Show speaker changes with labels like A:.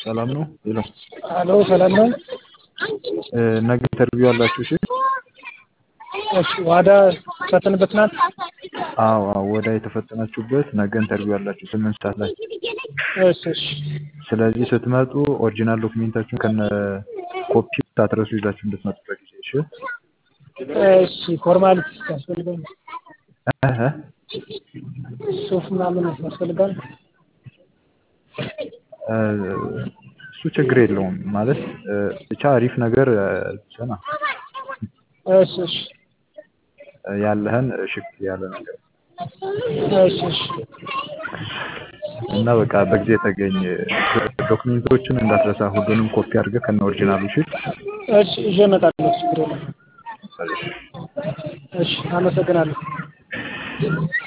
A: ሰላም ነው? ሄሎ
B: አሎ ሰላም ነው?
A: እ ነገ ኢንተርቪው አላችሁ? እሺ
B: እሺ ዋዳ ፈተንበት ናት።
A: አዎ አዎ ወደ የተፈተናችሁበት ነገ ኢንተርቪው አላችሁ ስምንት ሰዓት ላይ።
B: እሺ እሺ
A: ስለዚህ ስትመጡ ኦሪጂናል ዶክሜንታችሁን ከነ ኮፒ ሳትረሱ ይዛችሁ እንድትመጡ በጊዜ እሺ።
B: እሺ ፎርማሊቲ ያስፈልጋል።
A: እህ
B: ሱፍ ምናምን ያስፈልጋል።
A: እ እሱ ችግር የለውም ማለት እ ብቻ አሪፍ ነገር እ ስማ
B: እሺ እሺ
A: ያለህን ሽክ ያለ ነገር
B: እሺ እሺ
A: እና በቃ በጊዜ ተገኝ። ዶክሜንቶችን እንዳትረሳ ሁሉንም ኮፒ አድርገህ ከነ ኦሪጂናሉ እሺ።
B: እሺ ይዤ እመጣለሁ። ችግር የለም። እሺ አመሰግናለሁ።